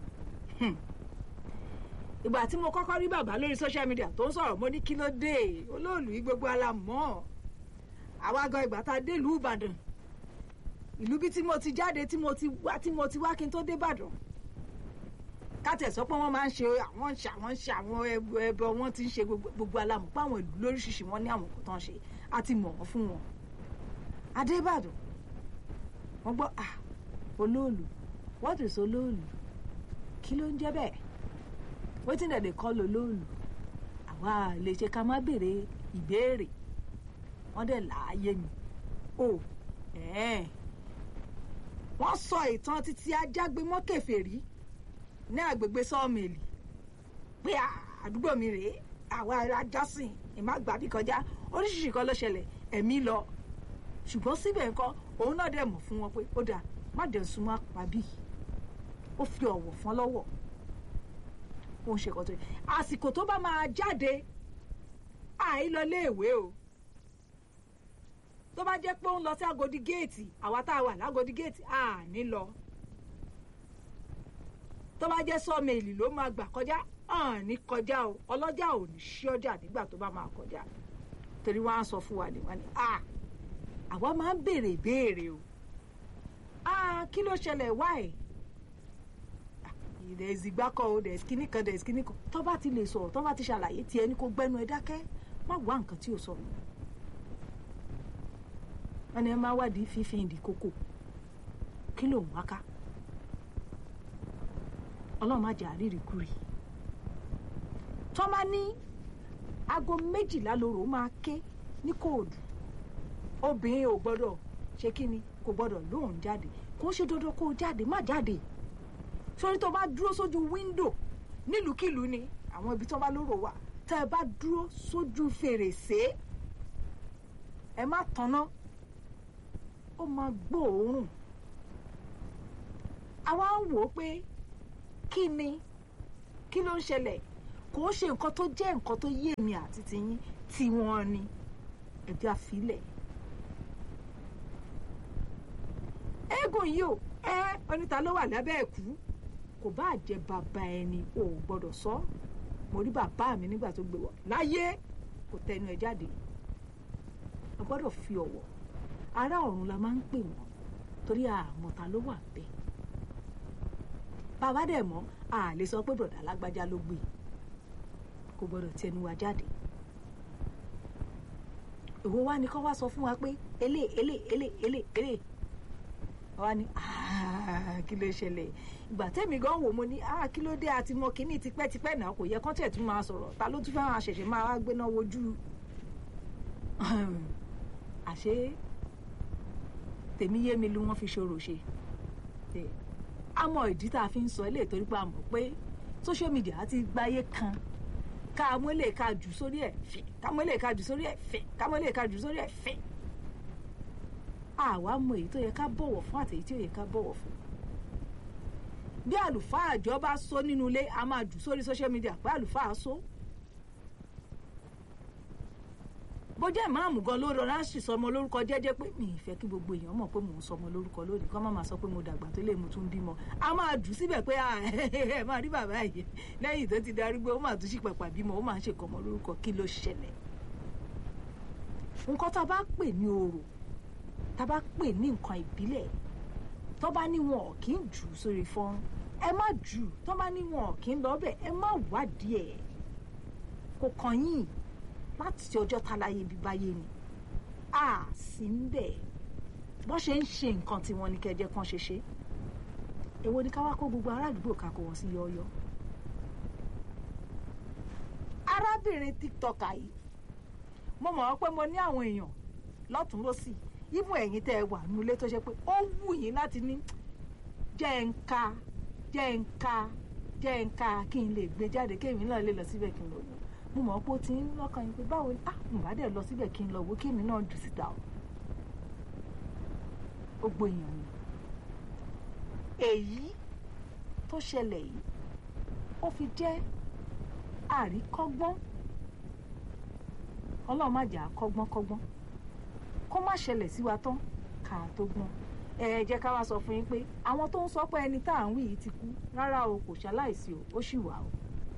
ìgbà tí mo kọ́kọ́ rí bàbá lórí social media tó ń sọ̀rọ̀ mo ní kí ló dé olóòlù yìí gbogbo alamọ́ àwa gan ìgbà tá a dé ìlú ìbàdàn ìlú bí tí mo ti jáde tí mo ti wá tí mo ti wá kí n tó dé ìbàdàn kátẹ̀ sọ pé wọ́n máa ń ṣe àwọn ń ṣe àwọn ń ṣe àwọn ẹbọ ẹbọ wọ́n ti ń ṣe gbogbo gbogbo alamọ̀ pé àwọn ìlú lóríṣiríṣi wọn ní àwọn kò tán ṣe a ti mọ̀ wọ́n fún wọn adébàdàn wọ́n gbọ́ ah olóòlù what is olóòlù kí ló ń jẹ́ bẹ́ẹ̀ wetin dem dey call olóòlù àwa lè ṣe ká má béèrè ìbéèrè wọ́n dẹ̀ láàyè mi o ẹ̀ẹ́n wọ́n sọ ìtàn títí ajágbémọ́ kèfèrí ní àgbègbè sọ́ọ̀mẹ̀lì pé àdúgbò mi rèé àwa alájọsìn ìmágbàbí kọjá oríṣiríṣi kan ló ṣẹlẹ̀ ẹ̀mí lọ ṣùgbọ́n síbẹ̀ nǹkan òun náà dẹ̀ mọ̀ fún wọn pé ó dáa má dẹ̀ súnmọ́ àpábí ó fi ọ̀wọ̀ fún lọ́wọ́ ó ń ṣe kọ́tọ́ yìí àsìkò tó bá máa jáde àìlọ léèwé o tó bá jẹ́ pé ó ń lọ sí Agodi géètì àwa tá a wà lágodi géètì à ní lọ tó bá jẹ́ sọ́ọ̀mẹ̀lì ló máa gbà kọjá à ní kọjá o ọlọ́jà ò ní ṣí ọjà nígbà tó bá máa kọjá torí wọ́n á sọ fún wa ní wọ́n ní à àwa máa ń béèrè ìbéèrè o à kí ló ṣẹlẹ̀ wáyé there is ìgbákọ̀ o there is kíní kan there is kíní kan tó bá ti lè sọ̀rọ̀ tó bá ti ṣàlàyé tiẹ̀ ní kó gbẹ́nu ẹ dákẹ́ má wá nǹkan tí ò sọ nù. wọ́n ní ẹ máa wádìí fífi ìdí kókò kí ló ń wá ká ọlọ́run má jà rírì kúrì. tó bá ní aago méjìlá lóru máa ké ní kóòdù obìnrin ò gbọ́dọ̀ ṣe kíni kò gbọ́dọ̀ lóun jáde kò ń ṣe dandan kó o jáde má jáde sórí tó bá dúró sójú wíńdò nílùúkìlú ni àwọn ibi tó bá lóró wà tẹ́ ẹ bá dúró sójú fèrèsé ẹ má tanná ó máa gbóòórùn àwa ń wò ó pé kí ni kí ló ń ṣẹlẹ̀ kò ṣe nǹkan tó jẹ́ nǹkan tó yé mi àti tiyín tí wọ́n ní ẹ̀jẹ̀ àfilẹ̀. eégún yìí ò ẹ oníta ló wà lábẹ́ ẹ̀kú kò bá jẹ́ bàbá ẹni ò gbọ́dọ̀ sọ mo rí bàbá mi nígbà tó gbé wọ láyé kò tẹnu ẹ̀ jáde a gbọ́dọ̀ fi ọ̀wọ̀ ará ọ̀run la máa ń pè wọ́n torí àmọ̀ta ló wà bẹ́ẹ̀ bàbá dẹ̀ mọ́ a lè sọ pé bọ̀dà lágbájá ló gbé kò gbọ́dọ̀ tẹnu wa jáde èwo wá ní kọ́ wá sọ fún wa pé elé elé elé elé elé wá ní kí ló ṣẹlẹ̀ ìgbà tẹ́mi gan wò mo ní kí ló dé àti mọ kínní tipẹ́tipẹ́ náà kò yẹ kán tẹ̀ tún máa sọ̀rọ̀ ta ló tún fẹ́ máa ṣẹ̀ṣẹ̀ máa wá gbéná wojú àṣé tèmi yé mi lu wọn fi ṣòro ṣe a mọ ìdí tá a fi ń sọ ilé ìtorí pé a mọ̀ pé social media ti gbáyé kan ká mú ilé ká jù sórí ẹ̀ fẹ́ ká mú ilé ká jù sórí ẹ̀ fẹ́ ká mú ilé ká jù sórí ẹ̀ fẹ́ àwa mọ èyí tó yẹ ká bọ̀wọ̀ fún àti èyí tí ò yẹ ká bọ̀wọ̀ fún bí àlùfáà àjọ bá sọ nínú ilé a máa jù sórí social media pé àlùfáà sọ bó jẹ́ ìmáàmù gan ló rọra sì sọmọ lórúkọ jẹ́jẹ́ pé mi ì fẹ́ kí gbogbo èèyàn mọ̀ pé mò ń sọmọ lórúkọ lónìí kọ́ má máa sọ pé mo dàgbà tó lè mo tún bímọ a máa jù síbẹ̀ pé ẹ máa rí bàbá yìí lẹ́yìn tó ti darúgbó ó máa tún sí pàpà bímọ ó máa ń ṣèkọ́mọ lórúkọ kí ló ṣẹlẹ̀ nǹkan tá a bá pè ní orò tá a bá pè ní nǹkan ìbílẹ̀ tó bá ní wọn ò kí ń jù sórí fọ́nrán ẹ má jù tó bá ní wọn ò kí ń lọ bẹ̀ ẹ má wádìí ẹ̀ kò kàn yín láti ọjọ́ táláyé bíbáyé ni a sì ń bẹ̀ bọ́n ṣe ń ṣe nǹkan tí wọ́n ní kẹjẹ kan ṣe ṣe èwo ni ká wá kó gbogbo ará àdúgbò ká kó wọn sí yọ́ọ́yọ́ arábìnrin tiktoker yìí mo mọ̀ pé mo ní àwọn èèyàn lọ́tún lọ́sì even ẹ̀yin tẹ́ ẹ wà nílé tó ṣe pé ó wù yín láti ní jẹ́ ń ka jẹ́ ń ka jẹ́ ń ka kí n lè gbé jáde kéèmí náà lè lọ síbẹ̀ kí n lọ wò mo mọ̀ pé ó ti ń lọ́kàn yín pé báwo ni ah mo bá dẹ̀ lọ síbẹ̀ kí n lọ wò kéèmí náà jù síta o ó gbóyàn ni èyí tó ṣẹlẹ̀ yìí ó fi jẹ́ àríkọ́gbọ́n ọlọ́run má jà á kọ́gbọ́n kọ́gbọ́n kó má ṣẹlẹ̀ sí wa tán ká tó gbọ́n ẹ jẹ́ ká wá sọ fún yín pé àwọn tó ń sọ pé ẹni tá à ń wí yìí ti kú rárá o kò ṣaláìsí o ó ṣì wà o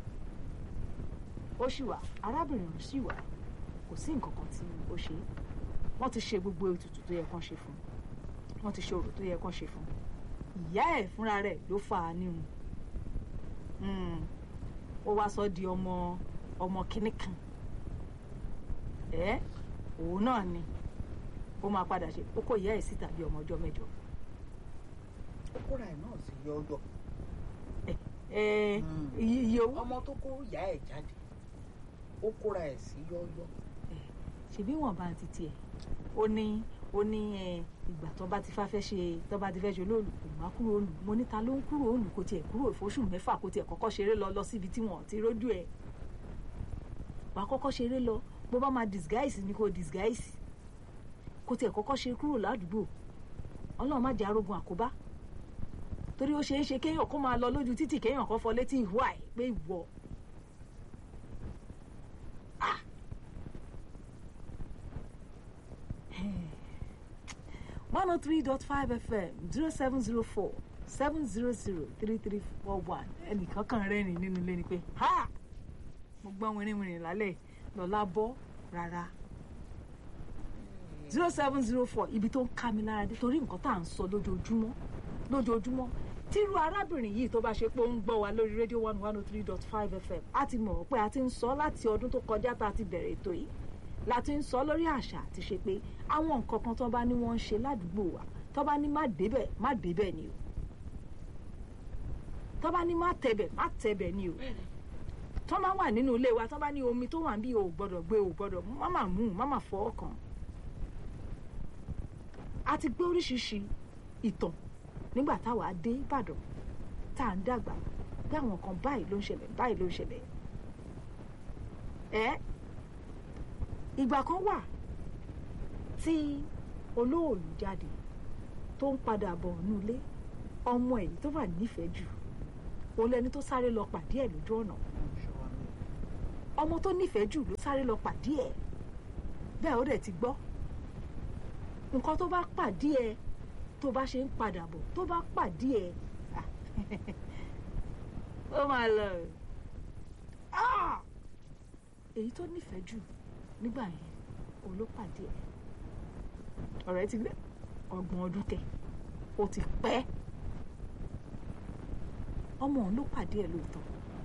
ó ṣì wà arábìnrin ọ̀hún ṣì wà kò sí nǹkan kan tí ó ṣe wọ́n ti ṣe gbogbo ètùtù tó yẹ kán ṣe fún wọ́n ti ṣe orò tó yẹ kán ṣe fún ìyá ẹ̀ fúnra rẹ̀ ló fà á nírun ó wá sọ di ọmọ ọmọ kínní kan ẹ òun náà ni ó máa padà ṣe ó kó ìyá ẹ̀ síta bí ọmọ ọjọ́ mẹ́jọ. ó kóra ẹ̀ náà sí yọ́ọ́yọ́. iye owó. ọmọ tó kó ìyá ẹ̀ jáde ó kóra ẹ̀ sí yọ́ọ́yọ́. ṣèbí wọn bá ti tiẹ̀ ó ní ó ní ìgbà tó bá ti fá fẹ́ ṣe tó bá ti fẹ́ ṣe olóòlù kò má kúrò òòlù mo níta ló ń kúrò òòlù kò tiẹ̀ kúrò ìfóṣù mẹ́fà kò tiẹ̀ kọ́kọ́ ṣeré lọ lọ síbi tí wọ́n ti rójú ẹ̀ wàá kọ́kọ́ ṣeré lọ bó bá máa disguise ni kò disguise kò tiẹ̀ kọ́kọ́ ṣe kúrò ládùúgbò ọlọ́run má jẹ́ arógun àkóbá torí ó ṣeé ṣe kéèyàn kó máa lọ lójú títì kéèyàn kan fọ létí ìwọ àì pé ìwọ one oh three dot five fm zero seven zero four seven zero zero three three four one ẹnìkan kan rẹ́rìn nínú ilé ni pé ha mo gbọ́ wìrìwìrì lálẹ́ lọ́la bọ́ rárá zero seven zero four ibi tó ń ká mi lára dé torí nǹkan tá à ń sọ lójoojúmọ́ lójoojúmọ́ tírú arábìnrin yìí tó bá ṣe pé ó ń gbọ́ wa lórí rédíò one one oh three dot five fm a ti mọ̀ pé a ti ń sọ láti ọdún tó kọjá tá a ti bẹ̀rẹ̀ ètò yìí la ti ń sọ lórí àṣà àti ṣe pé àwọn nǹkan kan tó bá ní wọ́n ń ṣe ládùúgbò wa tó bá ní má débẹ̀ má débẹ̀ ni o tó bá ní má tẹ̀bẹ̀ má tẹ̀bẹ̀ ni o tó bá wà nínú ilé wa tó bá ní omi tó wà ń bí o ò gbọ́dọ̀ gbé o ò gbọ́dọ̀ má má mú má má fọwọ́ kàn a ti gbé oríṣiríṣi ìtàn nígbà táwa dé Ìbàdàn tá à ń dàgbà bí àwọn kan báyìí ló ń ṣẹlẹ̀ báyìí ló ń ṣẹlẹ̀ ẹ́ ìgbà kan wà tí olóòlù jáde tó ń padà bọ̀ nílé ọmọ ẹ̀ tó wà nífẹ̀ẹ́ jù òun lẹni tó sáré lọ pàdé ẹ̀ lójú ọ̀nà ọmọ tó nífẹ̀ẹ́ jù ló sáré lọ pàdé ẹ̀ bẹ́ẹ̀ ó dẹ̀ ti gbọ́ nǹkan tó bá pàdé ẹ̀ tó bá ṣe ń padà bọ̀ tó bá pàdé ẹ̀ ah, ó máa lọ Ah! èyí tó nífẹ̀ẹ́ jù nígbà yẹn òun ló pàdé ẹ̀ ọ̀rẹ́ ti gbé ọgbọ̀n ọdún tẹ̀ ó ti pẹ́ ọmọ òun ló pàdé ẹ̀ lóòótọ́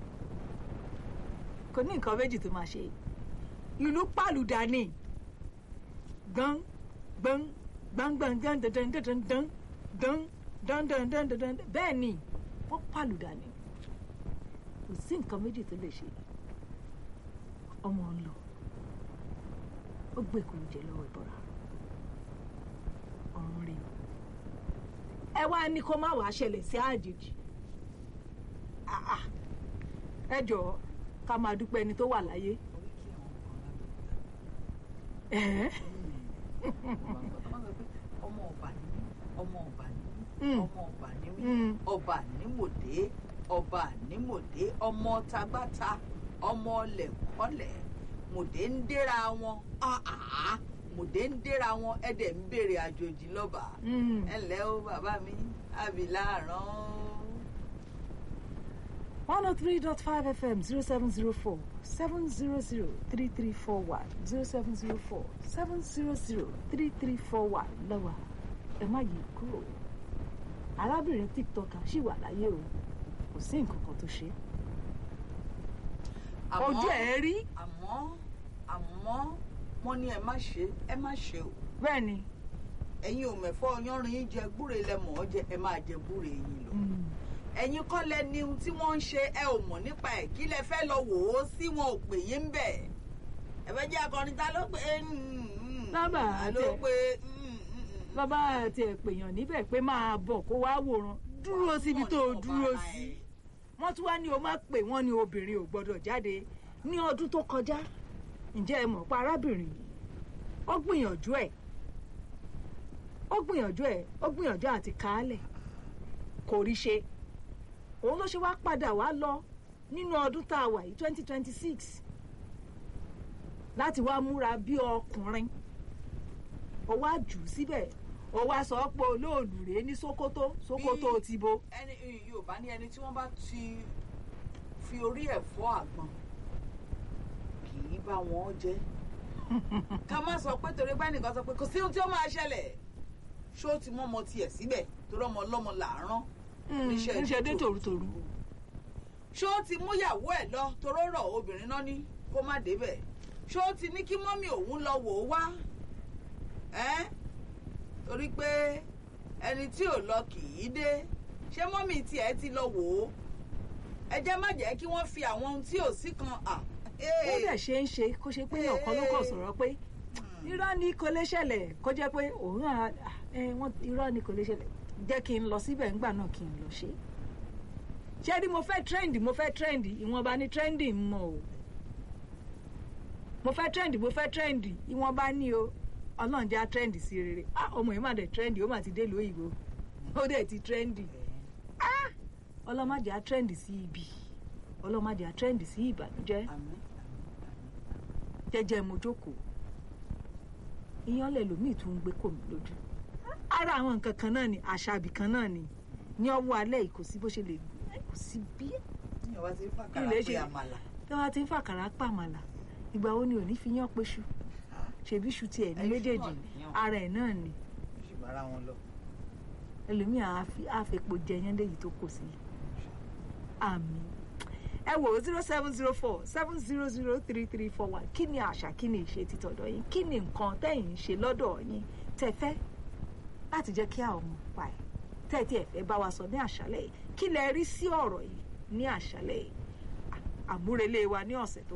kò ní nǹkan méjì tó máa ṣe ìlú pàlùdà ni gbọ́n gbọ́n gbọ́ngbọ́n dán dán dán dán dán dán dán dán dán dán dán bẹ́ẹ̀ ni wọ́n pàlùdà ni kò sí nǹkan méjì tó lè ṣe ọmọ ń lọ ó gbé ìkùn jẹ lọ́wọ́ ìbọra ọ̀run rí o ẹ wá ní kó má wàá ṣẹlẹ̀ sí àjèjì Ah, ah. ẹ jọ̀ọ́ ká máa dúpẹ́ ẹni tó wà láyé oríkì àwọn kan lábẹ́òkúta ẹ̀ẹ́ ọmọ ọba ni mí ọmọ ọba ni mí Mm. ọmọ ọba ni mí Mm. ọba nímòdé ọba nímòdé ọmọ tagbáta ọmọ lẹ̀kọ́lẹ̀ mòdé ń déra wọn Ah, ah. mòdé ń déra wọn ẹ̀dẹ̀ ń béèrè àjòjì lọ́ba Mm. ẹ ǹlẹ́ o bàbá mi àbílà rán one oh three dot five fm zero seven zero four seven zero zero three three four one zero seven zero four seven zero zero three three four one lọ́wọ́ ẹ má yí kúrò arábìnrin tiktoker ṣì wà láyé o kò sí nǹkan kan tó ṣe Àmọ́- ojú ẹ̀ rí àmọ́ àmọ́ wọ́n ní ẹ má ṣe ẹ má ṣe o bẹ́ẹ̀ ni ẹ̀yin ò mẹ̀fọ́ yanrin yín jẹ gbúre lẹ́mọ̀ ọ́ jẹ ẹ máa jẹ gbúre yín lọ. Mm. ẹ̀yin kọ́ lẹ ní ohun tí wọ́n ń ṣe ẹ ò mọ̀ nípa ẹ̀ kí lẹ fẹ́ lọ wò ó sí wọn ò pè yín bẹ̀. ẹ fẹ́ jẹ́ akọrin ta ló pé Lábà ta ló àti ẹ̀. pé bàbá àti ẹ̀pèyàn níbẹ̀ pé máa bọ̀ kó wá wòran dúró síbi tó o dúró sí wọ́n tún wá ní o má pè wọ́n ní obìnrin ò gbọ́dọ̀ jáde ní ọdún tó kọjá ǹjẹ́ ẹ mọ̀ pa arábìnrin yìí ó gbìyànjú ẹ̀ ó gbìyànjú ẹ̀ ó gbìyànjú àti kàálẹ̀ kò rí ṣe òun ló ṣe wá padà wá lọ nínú ọdún tá a wà yìí twenty twenty six láti wá múra bí ọkùnrin ó wá jù ú síbẹ̀ ó wá sọ pé olóòlù rèé ní Sókótó Sókótó ti bo ẹni yorùbá ní ẹni tí wọ́n bá ti fi orí ẹ̀ fọ́ àgbọn kì í bá wọn jẹ́ ká má sọ pé torí bá nìkan sọ pé kò sí ohun tí ó máa ṣẹlẹ̀ ṣó ti mọ́ ọmọ tiẹ̀ síbẹ̀ torí ọmọ ọlọ́mọ là ń rán níṣẹ́ níṣẹ́ dé títò. tòrútòrú ṣó ti múyàwó ẹ̀ lọ toró rọ̀ obìnrin náà ní kó má débẹ̀ ṣó ti ní kí mọ́mì òun lọ wò ó wá ẹ́ torí pé ẹni tí ò lọ kì í dé ṣé mọ́mì tiẹ̀ ti lọ wò ó ẹ jẹ́ má jẹ́ kí wọ́n fi àwọn ohun tí ò sí kan à. ó dẹ̀ ṣe ń ṣe kó ṣe pé ọ̀kan ló kàn sọ̀rọ̀ pé irọ́ ni kò lè ṣẹlẹ̀ kó jẹ́ pé òun à ẹ wọ́n irọ́ ni kò lè ṣẹlẹ̀ jẹ́ kí n lọ síbẹ̀ ńgbà náà kí n lọ ṣe ṣé rí mo fẹ́ trend mo fẹ́ trend ìwọ̀nba ní trending mọ̀ o mo fẹ́ trend mo fẹ́ trend ìwọ̀nba ní o ọlọ́run jẹ́ á trend sí rere ah ọmọ yìí mà dẹ̀ trend ó mà ti dé lóyìnbó ó dẹ̀ ti trend ah ọlọ́mọdé á trend sí ibi ọlọ́mọdé á trend sí ìbànújẹ́ Àmín, àmín, àmín. jẹ́jẹ́ mo jókòó ìyẹn lẹ́lòmíì tún ń gbé kò mí lójú ara àwọn nǹkan kan náà ni àṣà ibì kan náà ni ní ọwọ́ alẹ́ yìí kò sí bó ṣe lè kò sí bí Ní ọba ti fàkàrà Ilé pé ṣe- àmàlà. tí wọ́n ti ń fàkàrà pàmàlà ìgbà wo ni ò ní fi yán péṣu ṣèbí ṣu tiẹ̀ ní Ẹṣu méjèèjì náà nìyàn. ara ẹ̀ náà ni Ó sì bára wọn lọ. ẹlòmíì àáfi- àfẹ́pọ̀ jẹyán léyìí tó kò sí àmì ẹ wò ó zero seven zero four seven zero zero three three four one kí ni àṣà kí ni ìṣe títọ̀dọ̀ yín kí ni nǹkan tẹ́yìn ń ṣe lọ́dọ̀ yín tẹ́ fẹ́ láti jẹ́ kí àwọn ọmọ pa ẹ̀ tẹ́tí ẹ̀ fẹ́ bá wa sọ ní àṣálẹ̀ yìí kí lẹ rí sí ọ̀rọ̀ yìí ní àṣálẹ̀ yìí À- àmúrelé wa ní ọ̀sẹ̀ tó